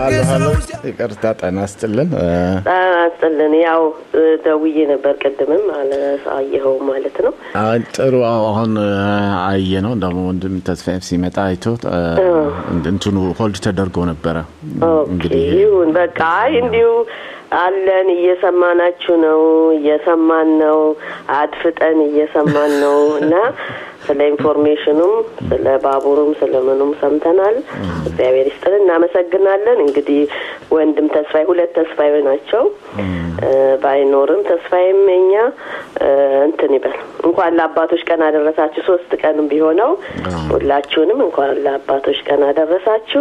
ይቅርታ ጤና ይስጥልን። ጤና ይስጥልን። ያው ደውዬ ነበር ቅድምም አየኸው ማለት ነው። ጥሩ አሁን አየ ነው ደግሞ ወንድም ተስፋዬ ሲመጣ አይቶ እንትኑ ሆልድ ተደርጎ ነበረ። ይሁን በቃ አይ እንዲሁ አለን እየሰማናችሁ ነው፣ እየሰማን ነው፣ አድፍጠን እየሰማን ነው እና ስለ ኢንፎርሜሽኑም ስለ ባቡሩም ስለ ምኑም ሰምተናል። እግዚአብሔር ይስጥልን፣ እናመሰግናለን። እንግዲህ ወንድም ተስፋዬ ሁለት ተስፋዬ ናቸው። ባይኖርም ተስፋዬም የኛ እንትን ይበል እንኳን ለአባቶች ቀን አደረሳችሁ። ሶስት ቀንም ቢሆነው ሁላችሁንም እንኳን ለአባቶች ቀን አደረሳችሁ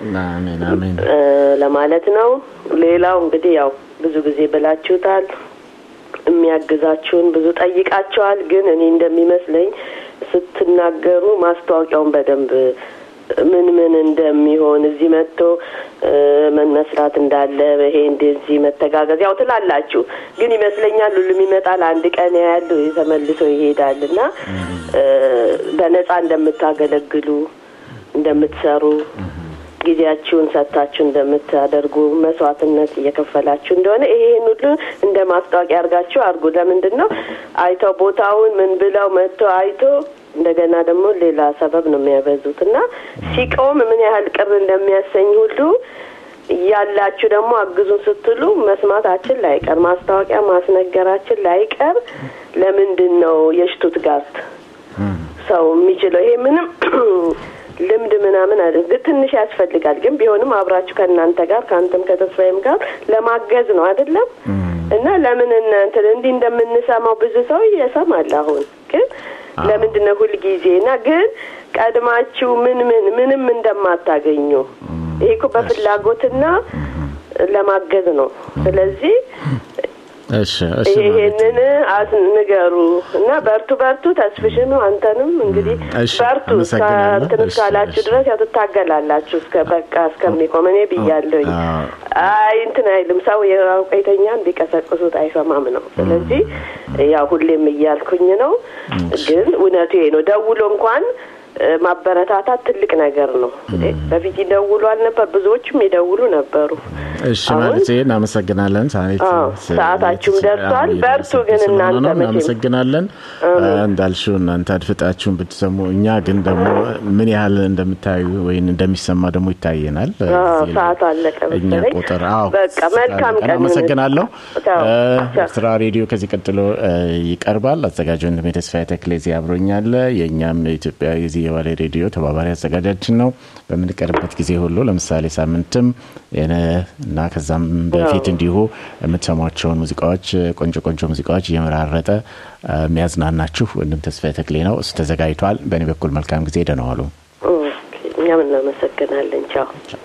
ለማለት ነው። ሌላው እንግዲህ ያው ብዙ ጊዜ ብላችሁታል የሚያግዛችሁን ብዙ ጠይቃቸዋል። ግን እኔ እንደሚመስለኝ ስትናገሩ ማስታወቂያውን በደንብ ምን ምን እንደሚሆን እዚህ መጥቶ ምን መስራት እንዳለ ይሄ እንደዚህ መተጋገዝ ያው ትላላችሁ፣ ግን ይመስለኛል ሁሉም ይመጣል አንድ ቀን ያያሉ ተመልሶ ይሄዳል እና በነጻ እንደምታገለግሉ እንደምትሰሩ ጊዜያችሁን ሰጥታችሁ እንደምታደርጉ መስዋዕትነት እየከፈላችሁ እንደሆነ ይሄን ሁሉ እንደ ማስታወቂያ አድርጋችሁ አድርጉ። ለምንድን ነው አይተው ቦታውን ምን ብለው መጥቶ አይቶ እንደገና ደግሞ ሌላ ሰበብ ነው የሚያበዙት እና ሲቆም ምን ያህል ቅር እንደሚያሰኝ ሁሉ እያላችሁ ደግሞ አግዙን ስትሉ መስማታችን ላይቀር ማስታወቂያ ማስነገራችን ላይቀር ለምንድን ነው የሽቱትጋርት ሰው የሚችለው ይሄ ምንም ልምድ ምናምን አይደል፣ ግን ትንሽ ያስፈልጋል። ግን ቢሆንም አብራችሁ ከእናንተ ጋር ከአንተም ከተስፋዬም ጋር ለማገዝ ነው አይደለም እና ለምን እንትን እንዲህ እንደምንሰማው ብዙ ሰው እየሰማል። አሁን ግን ለምንድን ነው ሁልጊዜ እና ግን ቀድማችሁ ምን ምን ምንም እንደማታገኙ ይሄ እኮ በፍላጎትና ለማገዝ ነው። ስለዚህ ይሄንን ንገሩ እና በርቱ በርቱ። ተስፍሽም አንተንም እንግዲህ በርቱ እንትን እስካላችሁ ድረስ ያው ትታገላላችሁ እስከ በቃ እስከሚቆም እኔ ብያለሁኝ። አይ እንትን አይልም ሰው የአውቀተኛን ቢቀሰቅሱት አይሰማም ነው። ስለዚህ ያው ሁሌም እያልኩኝ ነው። ግን እውነቱ ይሄ ነው። ደውሎ እንኳን ማበረታታት ትልቅ ነገር ነው። በፊት ይደውሉ አልነበር? ብዙዎችም ይደውሉ ነበሩ። እሺ ማለት እናመሰግናለን። ሳኔት ሰዓታችሁም ደርሷል። በርቱ ግን እናንተ እናመሰግናለን። እንዳልሽው እናንተ አድፍጣችሁን ብትሰሙ፣ እኛ ግን ደግሞ ምን ያህል እንደምታዩ ወይም እንደሚሰማ ደግሞ ይታየናል። ሰዓት አለቀ እኛ ቁጥር በቃ መልካም ቀን። አመሰግናለሁ። ኤርትራ ሬዲዮ ከዚህ ቀጥሎ ይቀርባል። አዘጋጅ ወንድሜ ተስፋዬ ተክሌ እዚህ አብሮኛል። የእኛም ኢትዮጵያ የዚህ የባሌ ሬዲዮ ተባባሪ አዘጋጃችን ነው። በምንቀርበት ጊዜ ሁሉ ለምሳሌ ሳምንትም እና ከዛም በፊት እንዲሁ የምትሰሟቸውን ሙዚቃዎች ቆንጆ ቆንጆ ሙዚቃዎች እየመራረጠ የሚያዝናናችሁ ወንድም ተስፋዬ ተክሌ ነው። እሱ ተዘጋጅቷል። በእኔ በኩል መልካም ጊዜ ደህና ዋሉ። እኛም እናመሰግናለን። ቻው